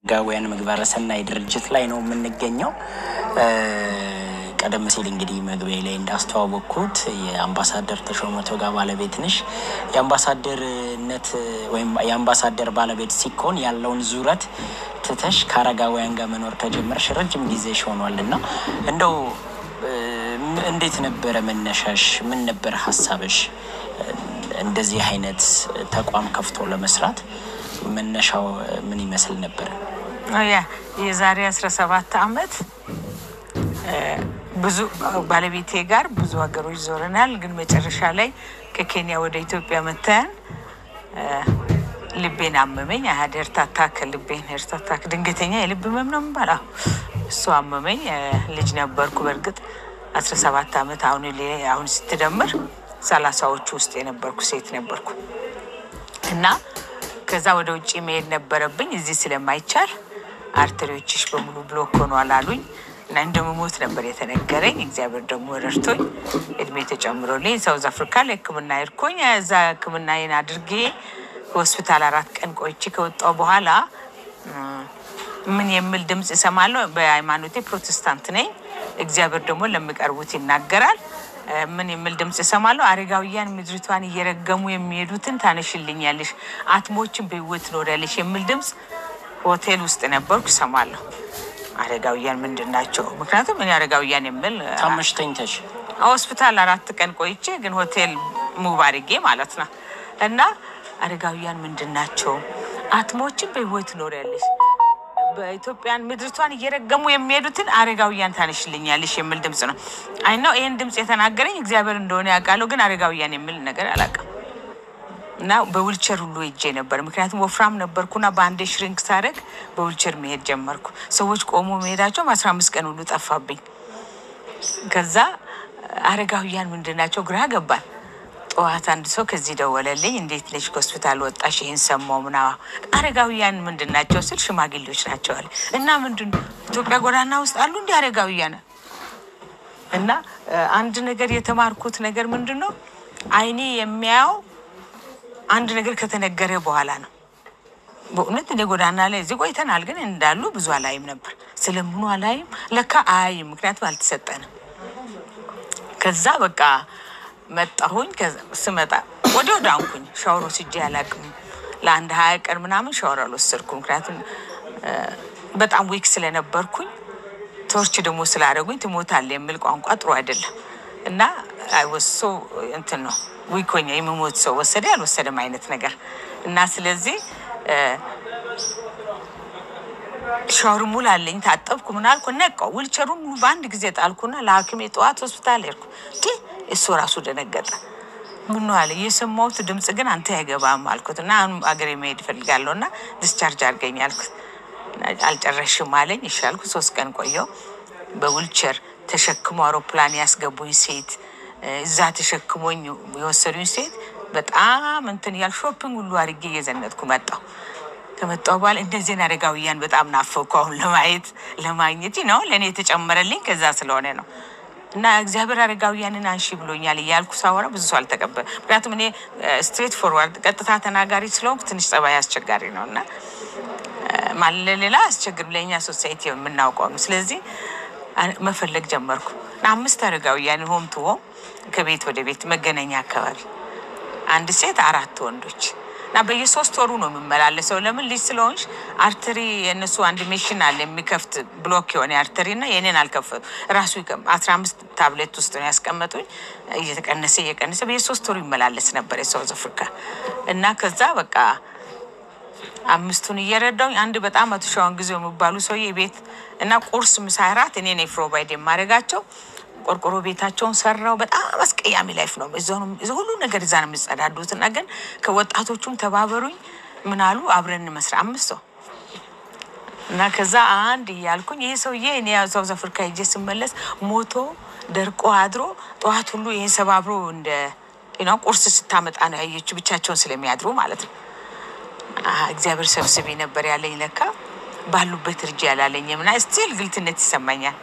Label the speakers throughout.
Speaker 1: ጋውያን ምግባረ ሰናይ ድርጅት ላይ ነው የምንገኘው። ቀደም ሲል እንግዲህ መግቢያ ላይ እንዳስተዋወቅኩት የአምባሳደር ተሾመ ቶጋ ባለቤት ነሽ። የአምባሳደርነት ወይም የአምባሳደር ባለቤት ሲኮን ያለውን ዙረት ትተሽ ከአረጋውያን ጋር መኖር ከጀመርሽ ረጅም ጊዜሽ ሆኗል እና እንደው እንዴት ነበረ መነሻሽ? ምን ነበረ ሀሳብሽ? እንደዚህ አይነት ተቋም ከፍቶ ለመስራት መነሻው ምን ይመስል ነበረ?
Speaker 2: ያ የዛሬ አስራ ሰባት አመት ብዙ ባለቤቴ ጋር ብዙ ሀገሮች ዞረናል። ግን መጨረሻ ላይ ከኬንያ ወደ ኢትዮጵያ መተን ልቤን አመመኝ። አህድ ሄርታታ ከልቤን ሄርታታ ድንገተኛ የልብ ህመም ነው የሚባለው እሱ አመመኝ። ልጅ ነበርኩ በእርግጥ አስራ ሰባት አመት አሁን አሁን ስትደምር ሰላሳዎቹ ውስጥ የነበርኩ ሴት ነበርኩ እና ከዛ ወደ ውጭ መሄድ ነበረብኝ። እዚህ ስለማይቻል አርተሪዎችሽ በሙሉ ብሎክ ሆኗል አሉኝ እና እንደምሞት ነበር የተነገረኝ። እግዚአብሔር ደግሞ ረድቶኝ እድሜ ተጨምሮልኝ ሳውዝ አፍሪካ ለሕክምና ሄድኩኝ። እዛ ሕክምናዬን አድርጌ ሆስፒታል አራት ቀን ቆይቼ ከወጣሁ በኋላ ምን የሚል ድምፅ እሰማለሁ። በሃይማኖቴ ፕሮቴስታንት ነኝ። እግዚአብሔር ደግሞ ለሚቀርቡት ይናገራል። ምን የሚል ድምፅ እሰማለሁ? አረጋውያን ምድሪቷን እየረገሙ የሚሄዱትን ታነሽልኛለሽ፣ አትሞችን በህይወት ትኖሪያለሽ የሚል ድምፅ ሆቴል ውስጥ ነበርኩ እሰማለሁ። አረጋውያን ምንድን ናቸው? ምክንያቱም እኔ አረጋውያን የሚል
Speaker 1: ታመሽ ተኝተሽ
Speaker 2: ሆስፒታል አራት ቀን ቆይቼ ግን ሆቴል ሙቭ አድርጌ ማለት ነው። እና አረጋውያን ምንድን ናቸው? አትሞችን በህይወት ትኖሪያለሽ በኢትዮጵያን ምድርቷን እየረገሙ የሚሄዱትን አረጋውያን ታነሽልኛለሽ የሚል ድምፅ ነው። አይ ነው ይህን ድምፅ የተናገረኝ እግዚአብሔር እንደሆነ ያውቃለሁ፣ ግን አረጋውያን የሚል ነገር አላውቅም። እና በዊልቸር ሁሉ ሄጄ ነበር፣ ምክንያቱም ወፍራም ነበርኩና በአንዴ ሽሪንክ ሳደርግ በዊልቸር መሄድ ጀመርኩ። ሰዎች ቆሞ መሄዳቸውም አስራ አምስት ቀን ሁሉ ጠፋብኝ። ከዛ አረጋውያን ምንድን ናቸው ግራ ገባል። ጠዋት አንድ ሰው ከዚህ ደወለልኝ። እንዴት ነሽ? ከሆስፒታል ወጣሽ? ይህን ሰማሁ ምና አረጋውያን ምንድን ናቸው ስል ሽማግሌዎች ናቸው አለ እና ምንድን ኢትዮጵያ ጎዳና ውስጥ አሉ እንዲ አረጋውያን እና አንድ ነገር የተማርኩት ነገር ምንድን ነው አይኔ የሚያየው አንድ ነገር ከተነገረ በኋላ ነው። በእውነት እኔ ጎዳና ላይ እዚህ ቆይተናል፣ ግን እንዳሉ ብዙ አላይም ነበር። ስለምኑ አላይም ለካ አያይም፣ ምክንያቱም አልተሰጠንም። ከዛ በቃ መጣሁኝ። ስመጣ ወዲያው ዳንኩኝ። ሻወር ወስጄ አላቅም። ለአንድ ሀያ ቀን ምናምን ሻወር አልወሰድኩም። ምክንያቱም በጣም ዊክ ስለነበርኩኝ ቶርች ደግሞ ስላደረጉኝ ትሞታለህ የሚል ቋንቋ ጥሩ አይደለም እና አይወሶ እንትን ነው ዊክ ሆኜ የምሞት ሰው ወሰደ ያልወሰደም አይነት ነገር እና ስለዚህ ሻወር ሙሉ አለኝ። ታጠብኩ ምን አልኩ ነቃው። ዊልቸሩን ሙሉ በአንድ ጊዜ ጣልኩና ለሐኪሜ ጠዋት ሆስፒታል ሄድኩ። እሱ ራሱ ደነገጠ። ምን አለ የሰማሁት ድምፅ ግን አንተ አይገባም አልኩት እና አሁን አገሬ መሄድ እፈልጋለሁ እና ዲስቻርጅ አድርገኝ አልኩት። አልጨረሽም አለኝ። እሺ አልኩት። ሶስት ቀን ቆየው። በዊልቸር ተሸክሞ አውሮፕላን ያስገቡኝ ሴት፣ እዛ ተሸክሞኝ የወሰዱኝ ሴት በጣም እንትን ያል ሾፒንግ ሁሉ አድርጌ እየዘነጥኩ መጣሁ። ከመጣሁ በኋላ እነዚህን አረጋውያን በጣም ናፈኩ። አሁን ለማየት ለማግኘት ነው ለእኔ የተጨመረልኝ ከዛ ስለሆነ ነው። እና እግዚአብሔር አረጋውያንን አንሺ ብሎኛል እያልኩ ሳወራ ብዙ ሰው አልተቀበለ። ምክንያቱም እኔ ስትሬት ፎርዋርድ ቀጥታ ተናጋሪ ስለሆንኩ ትንሽ ጸባይ አስቸጋሪ ነው እና ለሌላ አስቸግር ለእኛ ሶሳይቲ የምናውቀው ነው። ስለዚህ መፈለግ ጀመርኩ። አምስት አረጋውያን ሆም ቱ ሆም ከቤት ወደ ቤት መገናኛ አካባቢ አንድ ሴት አራት ወንዶች እና በየሶስት ወሩ ነው የምመላለሰው። ለምን ልጅ ስለሆንሽ አርተሪ የእነሱ አንድ ሜሽን አለ የሚከፍት ብሎክ የሆነ አርተሪ እና የኔን አልከፈቱ ራሱ አስራ አምስት ታብሌት ውስጥ ነው ያስቀመጡኝ። እየተቀነሰ እየቀነሰ በየሶስት ወሩ ይመላለስ ነበር የሳውዝ አፍሪካ እና ከዛ በቃ አምስቱን እየረዳውኝ አንድ በጣም አቶ ሻዋን ጊዜ የሚባሉ ሰውዬ ቤት እና ቁርስ፣ ምሳ፣ እራት እኔ ነኝ ፕሮቫይድ የማደርጋቸው ቆርቆሮ ቤታቸውን ሰራው። በጣም አስቀያሚ ላይፍ ነው። ሁሉ ነገር እዛ ነው የሚጸዳዱት። እና ግን ከወጣቶቹም ተባበሩኝ ምን አሉ አብረን መስራ አምስት ሰው እና ከዛ አንድ እያልኩኝ ይህ ሰውዬ እኔ ሳውዝ አፍሪካ ሄጄ ስመለስ ሞቶ ደርቆ አድሮ ጠዋት ሁሉ ይህን ሰባብሮ እንደ ቁርስ ስታመጣ ነው ያየችው፣ ብቻቸውን ስለሚያድሩ ማለት ነው። እግዚአብሔር ሰብስቤ ነበር ያለኝ ለካ ባሉበት እርጅ ያላለኝም እና ስቲል ግልትነት ይሰማኛል።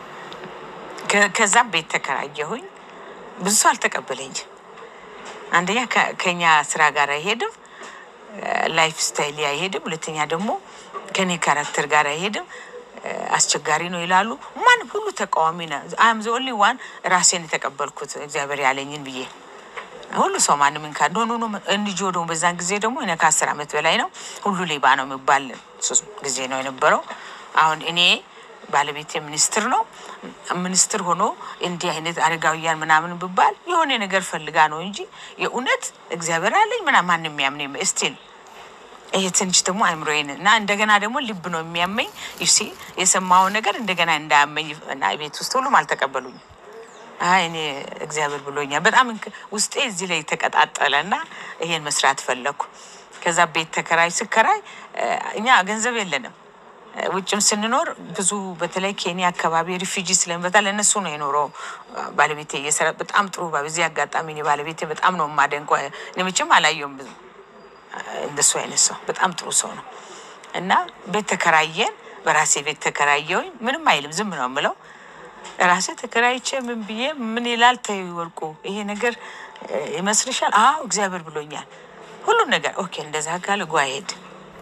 Speaker 2: ከዛም ቤት ተከራየሁኝ። ብዙ ሰው አልተቀበለኝም። አንደኛ ከኛ ስራ ጋር አይሄድም፣ ላይፍ ስታይል አይሄድም። ሁለተኛ ደግሞ ከኔ ካራክተር ጋር አይሄድም፣ አስቸጋሪ ነው ይላሉ። ማን ሁሉ ተቃዋሚ ነ አም ዘ ኦንሊ ዋን ራሴን የተቀበልኩት እግዚአብሔር ያለኝን ብዬ ሁሉ ሰው ማንም እንካ ኖ ኖ እንጂ ደግሞ በዛን ጊዜ ደግሞ እኔ ከአስር ዓመት በላይ ነው ሁሉ ሌባ ነው የሚባል ሶስት ጊዜ ነው የነበረው። አሁን እኔ ባለቤቴ ሚኒስትር ነው። ሚኒስትር ሆኖ እንዲህ አይነት አረጋውያን ምናምን ብባል የሆነ ነገር ፈልጋ ነው እንጂ የእውነት እግዚአብሔር አለኝ ምናምን ማንም የሚያምን ስቲል ይሄ ትንሽ ደግሞ አይምሮዬን እና እንደገና ደግሞ ልብ ነው የሚያመኝ። ዩሲ የሰማውን ነገር እንደገና እንዳያመኝ እና ቤት ውስጥ ሁሉም አልተቀበሉኝም። አይ እኔ እግዚአብሔር ብሎኛል። በጣም ውስጤ እዚህ ላይ ተቀጣጠለ እና ይሄን መስራት ፈለግኩ። ከዛ ቤት ተከራይ ስከራይ እኛ ገንዘብ የለንም ውጭም ስንኖር ብዙ በተለይ ኬንያ አካባቢ ሪፊጂ ስለሚበዛ ለእነሱ ነው የኖረው። ባለቤቴ እየሰራ በጣም ጥሩ በዚህ አጋጣሚ እኔ ባለቤቴ በጣም ነው የማደንቀው። እኔ መቼም አላየውም ብዙ እንደሱ አይነት ሰው በጣም ጥሩ ሰው ነው። እና ቤት ተከራየን። በራሴ ቤት ተከራየውኝ። ምንም አይልም፣ ዝም ነው የምለው። ራሴ ተከራይቼ ምን ብዬ ምን ይላል ተይ ወርቁ፣ ይሄ ነገር ይመስልሻል? አዎ እግዚአብሔር ብሎኛል። ሁሉን ነገር ኦኬ፣ እንደዛ ካለ ጓ ሄድ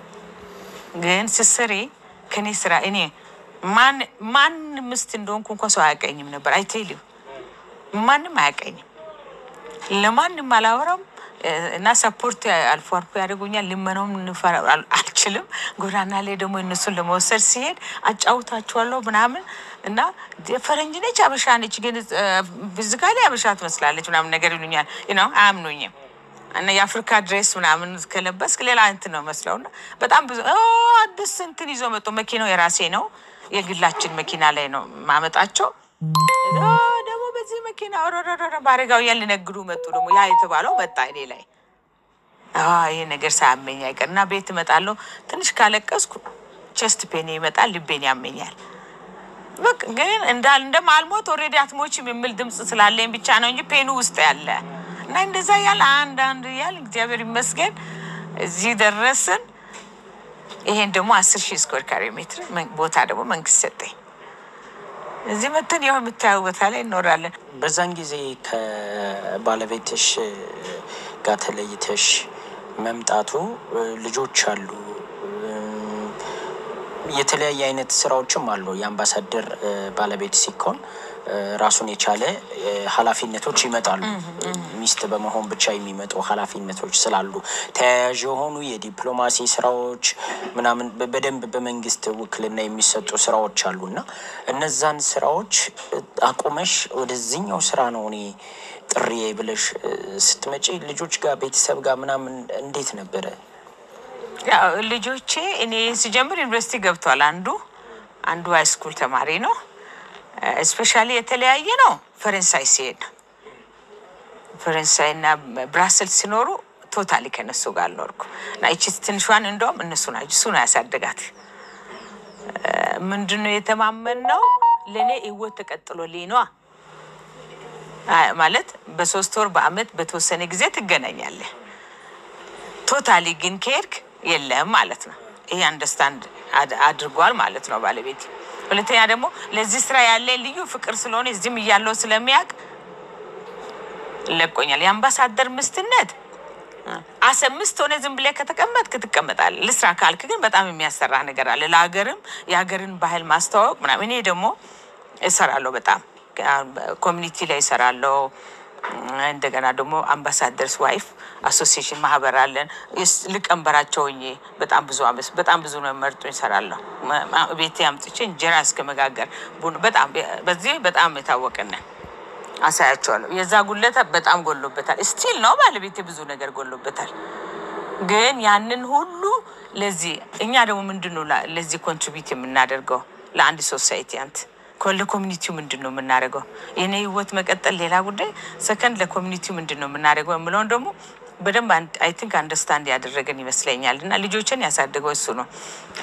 Speaker 2: ግን ስሰሪ ከኔ ስራ እኔ ማን ማን ምስት እንደሆንኩ እንኳ ሰው አያውቀኝም ነበር። አይቴልዩ ማንም አያውቀኝም፣ ለማንም አላወራም እና ሰፖርት አልፎ አልፎ ያደርጉኛል። ልመናውም አልችልም። ጎዳና ላይ ደግሞ እነሱን ለመወሰድ ሲሄድ አጫውታችኋለሁ ምናምን እና ፈረንጅ ነች አበሻ ነች፣ ግን ብዝጋ ላይ አበሻ ትመስላለች ምናምን ነገር ይሉኛል። ነው አያምኑኝም እና የአፍሪካ ድሬስ ምናምን ከለበስክ ሌላ እንትን ነው መስለው እና በጣም ብዙ አዲስ እንትን ይዞ መጡ። መኪናው የራሴ ነው፣ የግላችን መኪና ላይ ነው ማመጣቸው። ደግሞ በዚህ መኪና በአረጋውያን ሊነግዱ መጡ። ደግሞ ያ የተባለው መጣ እኔ ላይ ይሄ ነገር ሳያመኝ አይቀር እና ቤት እመጣለሁ። ትንሽ ካለቀስኩ ቸስት ፔን ይመጣል፣ ልቤን ያመኛል። በቃ ግን እንዳል እንደማልሞት ኦልሬዲ አትሞችም የሚል ድምፅ ስላለኝ ብቻ ነው እንጂ ፔኑ ውስጥ ያለ እና እንደዛ ያለ አንድ አንድ ያል እግዚአብሔር ይመስገን እዚህ ደረስን። ይሄን ደግሞ አስር ሺህ ስኩዌር ካሬ ሜትር ቦታ ደግሞ መንግስት ሰጠኝ። እዚህ መተን ያው የምታየው ቦታ ላይ እኖራለን።
Speaker 1: በዛን ጊዜ ከባለቤትሽ ጋር ተለይተሽ መምጣቱ ልጆች አሉ፣ የተለያየ አይነት ስራዎችም አሉ። የአምባሳደር ባለቤት ሲኮን ራሱን የቻለ ኃላፊነቶች ይመጣሉ። ሚስት በመሆን ብቻ የሚመጡ ኃላፊነቶች ስላሉ ተያያዥ የሆኑ የዲፕሎማሲ ስራዎች ምናምን በደንብ በመንግስት ውክልና የሚሰጡ ስራዎች አሉ እና እነዛን ስራዎች አቁመሽ ወደዚህኛው ስራ ነው እኔ ጥሪ ብለሽ ስትመጪ ልጆች ጋር ቤተሰብ ጋር ምናምን እንዴት ነበረ?
Speaker 2: ያው ልጆቼ እኔ ሲጀምር ዩኒቨርሲቲ ገብቷል። አንዱ አንዱ ሃይስኩል ተማሪ ነው። ስፔሻሊ የተለያየ ነው። ፈረንሳይ ሲሄድ ፈረንሳይ እና ብራስልስ ሲኖሩ ቶታሊ ከነሱ ጋር አልኖርኩ እና ይቺ ትንሿን እንደውም እነሱ ናቸው እሱ ነው ያሳደጋት። ምንድን ነው የተማመን ነው ለእኔ ህይወት ተቀጥሎልኝ ነዋ ማለት በሶስት ወር በአመት በተወሰነ ጊዜ ትገናኛለህ። ቶታሊ ግን ከሄድክ የለም ማለት ነው። ይሄ አንደርስታንድ አድርጓል ማለት ነው ባለቤት። ሁለተኛ ደግሞ ለዚህ ስራ ያለ ልዩ ፍቅር ስለሆነ እዚህም እያለው ስለሚያውቅ ለቆኛል። የአምባሳደር ምስትነት አሰ ምስት ሆነ ዝም ብለህ ከተቀመጥክ ትቀመጣለህ። ልስራ ካልክ ግን በጣም የሚያሰራ ነገር አለ። ለሀገርም የሀገርን ባህል ማስተዋወቅ ምናምን። እኔ ደግሞ እሰራለሁ በጣም ኮሚኒቲ ላይ እሰራለሁ። እንደገና ደግሞ አምባሳደርስ ዋይፍ አሶሲዬሽን ማህበር አለን። ልቀንበራቸው ሆኜ በጣም ብዙ አመት በጣም ብዙ ነው መርጦ ይሰራለሁ። ቤቴ አምጥቼ እንጀራ እስከ መጋገር በጣም በዚህ በጣም የታወቅነን አሳያቸዋለሁ። የዛ ጉለታ በጣም ጎሎበታል። ስቲል ነው ባለቤቴ ብዙ ነገር ጎሎበታል። ግን ያንን ሁሉ ለዚህ እኛ ደግሞ ምንድን ነው ለዚህ ኮንትሪቢዩት የምናደርገው ለአንድ ሶሳይቲ አንት ለኮሚኒቲው ምንድን ነው የምናደርገው? የኔ ህይወት መቀጠል ሌላ ጉዳይ፣ ሰከንድ ለኮሚኒቲው ምንድን ነው የምናደርገው የምለውን ደግሞ በደንብ አይ ቲንክ አንደርስታንድ ያደረገን ይመስለኛል። እና ልጆችን ያሳደገው እሱ ነው።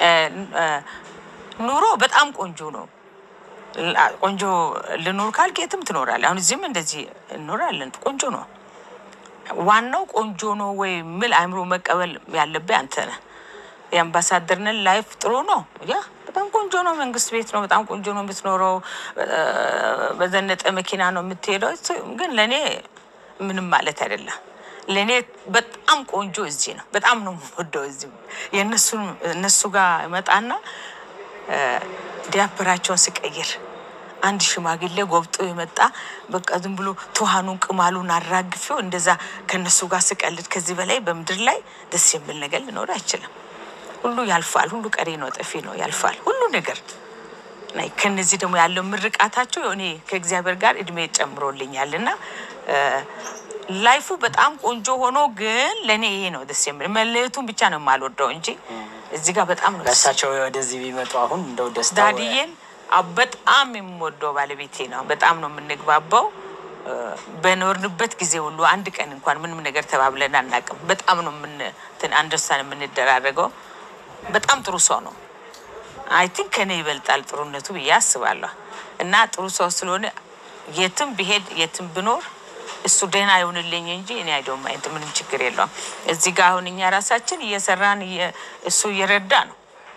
Speaker 2: ኑሮ በጣም ቆንጆ ነው። ቆንጆ ልኑር ካልክ የትም ትኖራለህ። አሁን እዚህም እንደዚህ እኖራለን። ቆንጆ ነው። ዋናው ቆንጆ ነው ወይ ምል አእምሮ መቀበል ያለብህ አንተ ነህ። የአምባሳደርንን ላይፍ ጥሩ ነው ያ በጣም ቆንጆ ነው። መንግስት ቤት ነው። በጣም ቆንጆ ነው የምትኖረው። በዘነጠ መኪና ነው የምትሄደው። ግን ለእኔ ምንም ማለት አይደለም። ለእኔ በጣም ቆንጆ እዚህ ነው። በጣም ነው የምወደው እዚህ የእነሱን እነሱ ጋር እመጣና እ፣ ዲያፐራቸውን ስቀይር አንድ ሽማግሌ ጎብጦ የመጣ በቃ ዝም ብሎ ትኋኑን ቅማሉን አራግፌው እንደዛ ከእነሱ ጋር ስቀልድ ከዚህ በላይ በምድር ላይ ደስ የሚል ነገር ሊኖር አይችልም። ሁሉ ያልፋል። ሁሉ ቀሪ ነው፣ ጠፊ ነው፣ ያልፋል ሁሉ ነገር ናይ ከነዚህ ደግሞ ያለው ምርቃታቸው እኔ ከእግዚአብሔር ጋር እድሜ ጨምሮልኛል እና እ፣ ላይፉ በጣም ቆንጆ ሆኖ ግን ለእኔ ይሄ ነው ደስ የሚል መለየቱን ብቻ ነው የማልወደው እንጂ እዚህ ጋር በጣም ነው ደስ
Speaker 1: በእሳቸው ወደዚህ ቢመጡ አሁን እንደው ደስታ
Speaker 2: ዳድዬን አዎ፣ በጣም የምወደው ባለቤቴ ነው። በጣም ነው የምንግባባው። እ፣ በኖርንበት ጊዜ ሁሉ አንድ ቀን እንኳን ምንም ነገር ተባብለን አናውቅም። በጣም ነው አንደርስታን የምንደራረገው። በጣም ጥሩ ሰው ነው። አይ ቲንክ ከኔ ይበልጣል ጥሩነቱ ብዬ አስባለሁ። እና ጥሩ ሰው ስለሆነ የትም ብሄድ የትም ብኖር እሱ ደህና ይሆንልኝ እንጂ እኔ አይደው ማየት ምንም ችግር የለውም። እዚህ ጋር አሁን እኛ ራሳችን እየሰራን እየ- እሱ እየረዳ ነው።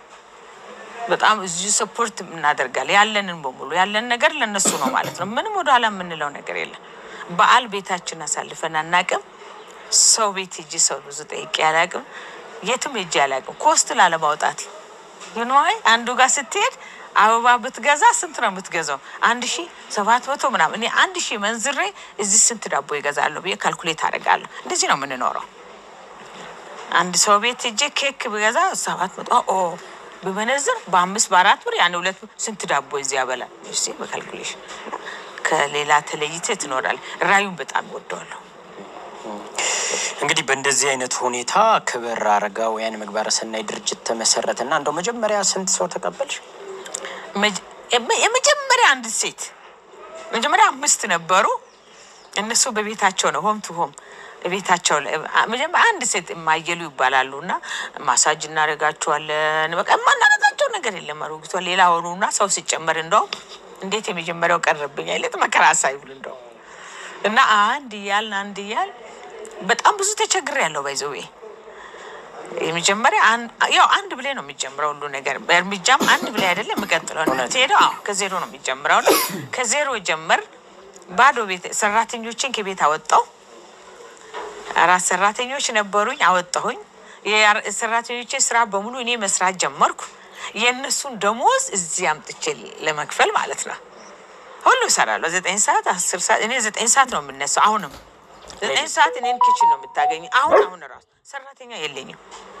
Speaker 2: በጣም እዚሁ ሰፖርት እናደርጋለን። ያለንን በሙሉ ያለን ነገር ለነሱ ነው ማለት ነው። ምንም ወደኋላ የምንለው ነገር የለም። በዓል ቤታችን አሳልፈን አናቅም። ሰው ቤት ሂጂ ሰው ብዙ ጠይቄ አላቅም። የትም ሂጂ አላቅም። ኮስት ላለማውጣት ይንዋይ አንዱ ጋር ስትሄድ አበባ ብትገዛ ስንት ነው የምትገዛው? አንድ ሺ ሰባት መቶ ምናምን። እኔ አንድ ሺ መንዝሬ እዚህ ስንት ዳቦ ይገዛለሁ ብዬ ካልኩሌት አደርጋለሁ። እንደዚህ ነው የምንኖረው። አንድ ሰው ቤት ሄጄ ኬክ ብገዛ ሰባት መቶ ኦ ብመነዝር በአምስት በአራት ብር ያን ሁለት ብር ስንት ዳቦ እዚህ ያበላል? እሺ በካልኩሌሽን ከሌላ ተለይተ ትኖራል። ራዩን በጣም ይወደዋለሁ።
Speaker 1: እንግዲህ በእንደዚህ አይነት ሁኔታ ክብር አረጋውያን ምግባረ ሰናይ ድርጅት ተመሰረተ እና እንደው መጀመሪያ ስንት ሰው ተቀበልሽ?
Speaker 2: መጀ- የመ- የመጀመሪያ አንድ ሴት መጀመሪያ አምስት ነበሩ። እነሱ በቤታቸው ነው ሆም ቱ ሆም ቤታቸው ላይ አ- መጀመሪያ አንድ ሴት የማየሉ ይባላሉ እና ማሳጅ እናደርጋቸዋለን። በቃ የማናደርጋቸው ነገር የለም። አሮጊቷ ሌላ ሆኑና ሰው ሲጨመር እንደውም እንዴት የመጀመሪያው ቀረብኝ አይነት መከራ ሳይብል እንደው እና አንድ እያልን አንድ እያል በጣም ብዙ ተቸግር ያለው ባይዘዌ የመጀመሪያ አን- ያው አንድ ብላይ ነው የሚጀምረው ሁሉ ነገር በእርምጃም አንድ ብላይ አይደለም የምቀጥለው ነው የምትሄደው። አዎ ከዜሮ ነው የሚጀምረው ነው። ከዜሮ ጀመር ባዶ ቤት ሰራተኞችን ከቤት አወጣው። አራት ሰራተኞች ነበሩኝ፣ አወጣሁኝ። የአር- ሰራተኞቼ ስራ በሙሉ እኔ መስራት ጀመርኩ። የእነሱን ደሞዝ እዚህ አምጥቼ ለመክፈል ማለት ነው። ሁሉ እሰራለሁ። ዘጠኝ ሰዓት አስር ሰዓት እኔ ዘጠኝ ሰዓት ነው የምነሳው። አሁንም ዘጠኝ ሰዓት እኔን ኪችን ነው የምታገኝ። አሁን አሁን ራሱ ሰራተኛ የለኝም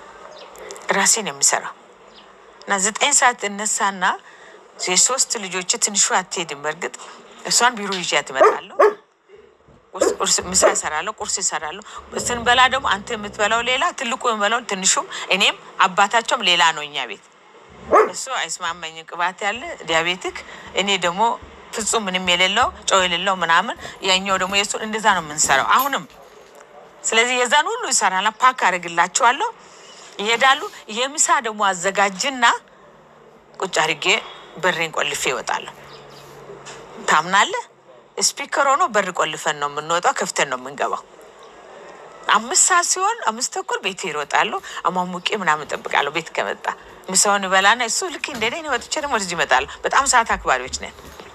Speaker 2: ራሴን የምሰራው እና ዘጠኝ ሰዓት እነሳና የሶስት ልጆች ትንሹ አትሄድም። በእርግጥ እሷን ቢሮ ይዣት እመጣለሁ። ቁርስ- ቁርስ ምሳ እሰራለሁ፣ ቁርስ እሰራለሁ። ስንበላ ደግሞ አንተ የምትበላው ሌላ፣ ትልቁ የምበላው ትንሹም፣ እኔም አባታቸውም ሌላ ነው እኛ ቤት። እሱ አይስማማኝም፣ ቅባት ያለ ዲያቤቲክ፣ እኔ ደግሞ ፍጹም ምንም የሌለው ጨው የሌለው ምናምን፣ ያኛው ደግሞ የሱ እንደዛ ነው የምንሰራው አሁንም። ስለዚህ የዛን ሁሉ ይሰራና ፓክ አድርግላቸዋለሁ፣ ይሄዳሉ። የምሳ ደግሞ አዘጋጅና ቁጭ አድርጌ በሬን ቆልፌ ይወጣለሁ። ታምናለህ? ስፒከር ሆኖ በር ቆልፈን ነው የምንወጣው፣ ከፍተን ነው የምንገባው። አምስት ሰዓት ሲሆን አምስት ተኩል ቤት ይሮጣሉ። አሟሙቄ ምናምን እጠብቃለሁ። ቤት ከመጣ ምሳውን ይበላና እሱ ልክ እንደ እኔ ወጥቼ ደግሞ ወደዚህ ይመጣሉ። በጣም ሰዓት አክባሪዎች ነን።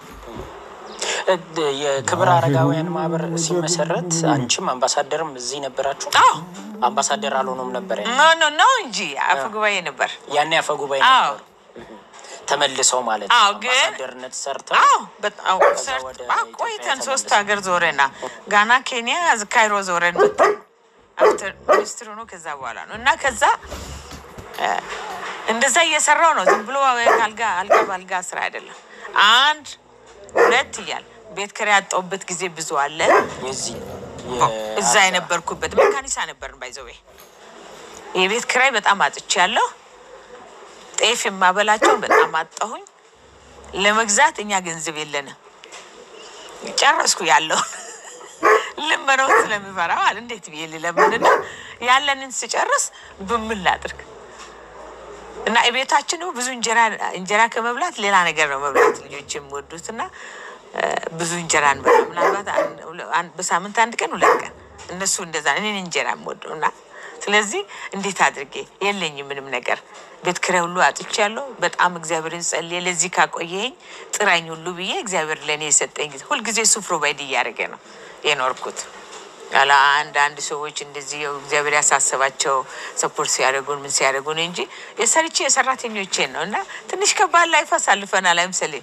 Speaker 1: እ- የክብር አረጋውያን ማህበር ሲመሰረት አንቺም አምባሳደርም እዚህ ነበራችሁ?
Speaker 2: አዎ
Speaker 1: አምባሳደር አልሆኑም ነበር ያኔ?
Speaker 2: ኖ ኖ ኖ እንጂ አፈ ጉባኤ ነበር።
Speaker 1: ያኔ አፈ ጉባኤ
Speaker 2: አዎ
Speaker 1: ነበሩ። ተመልሰው ማለት ነው
Speaker 2: አዎ፣ ግን-
Speaker 1: አምባሳደርነት ሰርተው
Speaker 2: አዎ በጣም ሰርት
Speaker 1: ወደ
Speaker 2: አ-
Speaker 1: ኢትዮጵያ
Speaker 2: ቆይተን ሶስት
Speaker 1: ተመልሰው።
Speaker 2: ሀገር ዞረና ጋና፣ ኬንያ፣ ካይሮ ዞረን መጣን። አፍተር ሚኒስትር ሆኖ ከዛ በኋላ ነው እና ከዛ እ፣ እንደዛ እየሰራው ነው። ዝም ብሎ አልጋ አልጋ በአልጋ ስራ አይደለም። አንድ ሁለት እያል ቤት ኪራይ ያጣሁበት ጊዜ ብዙ አለ።
Speaker 1: የዚህ
Speaker 2: እዛ የነበርኩበት መካኒሳ ነበርን ባይዘዌ የቤት ኪራይ በጣም አጥቼ ያለሁ ጤፍ የማበላቸው በጣም አጣሁኝ። ለመግዛት እኛ ገንዘብ የለንም። ጨረስኩ ያለውን ልመነው ስለሚፈራ ማለት እንዴት ብዬ ልለምንና ያለንን ስጨርስ ብምን ላድርግ እና የቤታችን ደግሞ ብዙ እንጀራ እንጀራ ከመብላት ሌላ ነገር ነው መብላት ልጆች የሚወዱት እና እ፣ ብዙ እንጀራ እንበላ ምናልባት አን- ሁለ- አን- በሳምንት አንድ ቀን ሁለት ቀን እነሱ እንደዛ እኔን እንጀራ የምወደው እና ስለዚህ እንዴት አድርጌ የለኝም ምንም ነገር ቤት ኪራይ ሁሉ አጥቼ ያለው በጣም እግዚአብሔርን ጸልዬ ለዚህ ካቆየኝ ጥራኝ ሁሉ ብዬ እግዚአብሔር ለእኔ የሰጠኝ ጊዜ ሁልጊዜ እሱ ፕሮቫይድ እያደረገ ነው የኖርኩት ያለ አንዳንድ ሰዎች እንደዚህ ያው እግዚአብሔር ያሳሰባቸው ሰፖርት ሲያደርጉን ምን ሲያደርጉን እንጂ የሰርቼ የሰራተኞቼን ነው እና ትንሽ ከባድ ላይፍ አሳልፈናል አይምሰሌ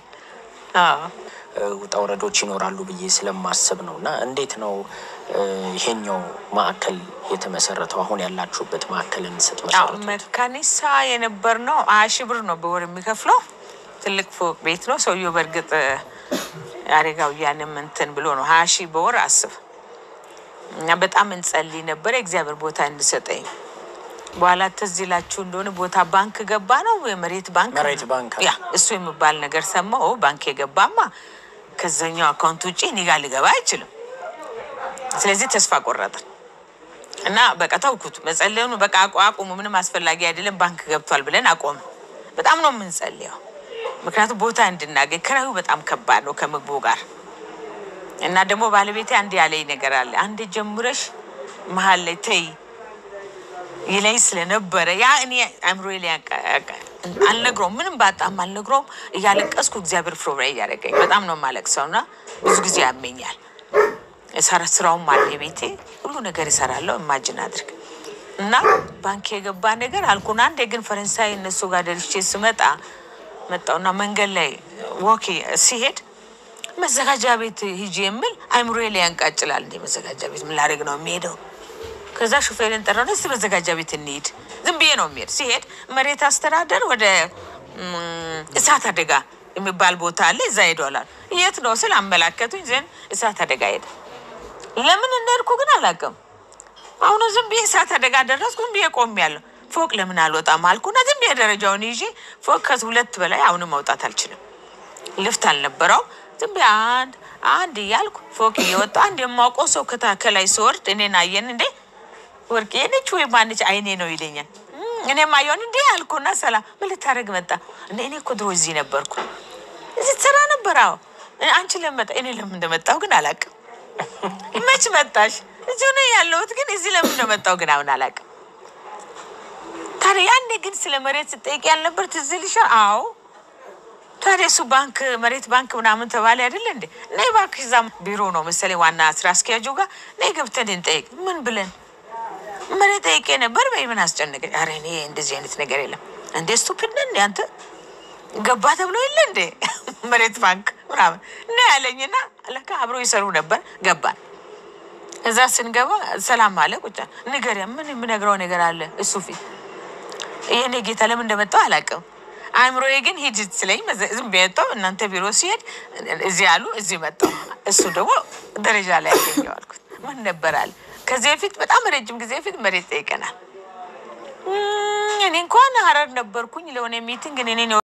Speaker 1: ውጣ ውረዶች ይኖራሉ ብዬ ስለማስብ ነው። እና እንዴት ነው እ፣ ይሄኛው ማዕከል የተመሰረተው? አሁን ያላችሁበት ማዕከልን ስትመሰረቱ
Speaker 2: መካኒሳ የነበር ነው ሀያ ሺህ ብር ነው በወር የሚከፍለው። ትልቅ ፎቅ ቤት ነው። ሰውየው በእርግጥ አደጋውያንም እንትን ብሎ ነው ሀያ ሺህ በወር አስብ እና በጣም እንጸልይ ነበር የእግዚአብሔር ቦታ እንድሰጠኝ። በኋላ ትዝ ይላችሁ እንደሆነ ቦታ ባንክ ገባ ነው የመሬት ባንክ
Speaker 1: መሬት ባንክ
Speaker 2: ያ እሱ የሚባል ነገር ሰማሁ። ባንክ የገባማ ከዛኛው አካውንት ውጭ እኔ ጋር ሊገባ አይችልም። ስለዚህ ተስፋ ቆረጥን እና በቃ ተውኩት። መጸለዩን በቃ አቁ- አቁሙ፣ ምንም አስፈላጊ አይደለም፣ ባንክ ገብቷል ብለን አቆም። በጣም ነው የምንጸልየው፣ ምክንያቱም ቦታ እንድናገኝ። ክራዩ በጣም ከባድ ነው ከምግቡ ጋር እና ደግሞ ባለቤቴ አንድ ያለኝ ነገር አለ። አንድ ጀምረሽ መሀል ላይ ተይ ይለኝ ስለነበረ ያ እኔ አእምሮ ላይ ያቃ- ያቃ- አልነግረውም፣ ምንም ባጣም አልነግረውም። እያለቀስኩ እግዚአብሔር ፕሮግራም እያደረገኝ በጣም ነው የማለቅሰው እና ብዙ ጊዜ ያመኛል። የሰራ ስራውም አለ ቤቴ ሁሉ ነገር ይሰራለሁ። ኢማጅን አድርግ እና ባንክ የገባ ነገር አልኩን። አንዴ ግን ፈረንሳይ እነሱ ጋር ደርሼ ስመጣ መጣውና መንገድ ላይ ወክ ሲሄድ መዘጋጃ ቤት ሂጂ የምል አይምሮ ላይ ያንቃጭላል። እንደ መዘጋጃ ቤት ምን ላደርግ ነው የሚሄደው? ከዛ ሹፌርን ጠራው። እስቲ መዘጋጃ ቤት እንሂድ። ዝም ብዬ ነው የሚሄድ። ሲሄድ መሬት አስተዳደር ወደ ም፣ እሳት አደጋ የሚባል ቦታ አለ፣ እዛ ሄዷላል። የት ነው ስል አመላከቱኝ። ዘን እሳት አደጋ ሄደ። ለምን እንደሄድኩ ግን አላውቅም። አሁን ዝም ብዬ እሳት አደጋ ደረስኩ። ዝም ብዬ ቆሜያለሁ። ፎቅ ለምን አልወጣም አልኩና ዝም ብዬ ደረጃውን ይዤ ፎቅ ከሁለት በላይ አሁንም መውጣት አልችልም። ልፍት አልነበረው። ዝም ብዬ አንድ አንድ እያልኩ ፎቅ እየወጣ አንድ የማውቀው ሰው ከታ ከላይ ስወርድ እኔን አየን። እንዴ ወርቄ ነች ወይ ማነች አይኔ ነው ይለኛል። እም፣ እኔም አየውን እንዴ አልኩና ሰላም ምን ልታደርግ መጣ? እንደ እኔ እኮ ድሮ እዚህ ነበርኩ እዚህ ትሰራ ነበር። አዎ አንቺ ለምን መጣ? እኔ ለምን እንደመጣሁ ግን አላውቅም። መች መጣሽ? እዚሁ ነው ያለሁት፣ ግን እዚህ ለምን እንደመጣሁ ግን አሁን አላውቅም። ታዲያ ያኔ ግን ስለ መሬት ስጠይቅ ያልነበር ትዝ ይልሻል? አዎ ታዲያ እሱ ባንክ መሬት ባንክ ምናምን ተባለ አይደለ እንዴ? ነይ እባክሽ እዛ ቢሮ ነው መሰለኝ ዋና ስራ አስኪያጁ ጋር ነይ ገብተን እንጠይቅ። ምን ብለን መሬት ጠይቄ ነበር በይ ምን አስጨነቀኝ? ኧረ እኔ እንደዚህ አይነት ነገር የለም። እንዴ ስቱፒድ ነህ እንዴ አንተ ገባ ተብሎ የለ እንዴ መሬት ባንክ ምናምን እና ያለኝና ለካ አብሮ ይሰሩ ነበር። ገባን። እዛ ስንገባ ሰላም አለ ቁጫ ንገሪያ ምን የምነግረው ነገር አለ እሱ ፊት ይሄኔ ጌታ ለምን እንደመጣው አላውቅም። አእምሮዬ ግን ሂድ ስለኝ መዘ- ዝም ብዬ መጣሁ። እናንተ ቢሮ ሲሄድ እዚህ አሉ፣ እዚህ መጣሁ። እሱ ደግሞ ደረጃ ላይ ያገኘው አልኩት። ምን ነበር አለ። ከዚህ በፊት በጣም ረጅም ጊዜ በፊት መሬት ጠይቀናል። እም፣ እኔ እንኳን ሀረር ነበርኩኝ ለሆነ ሚቲንግ እኔ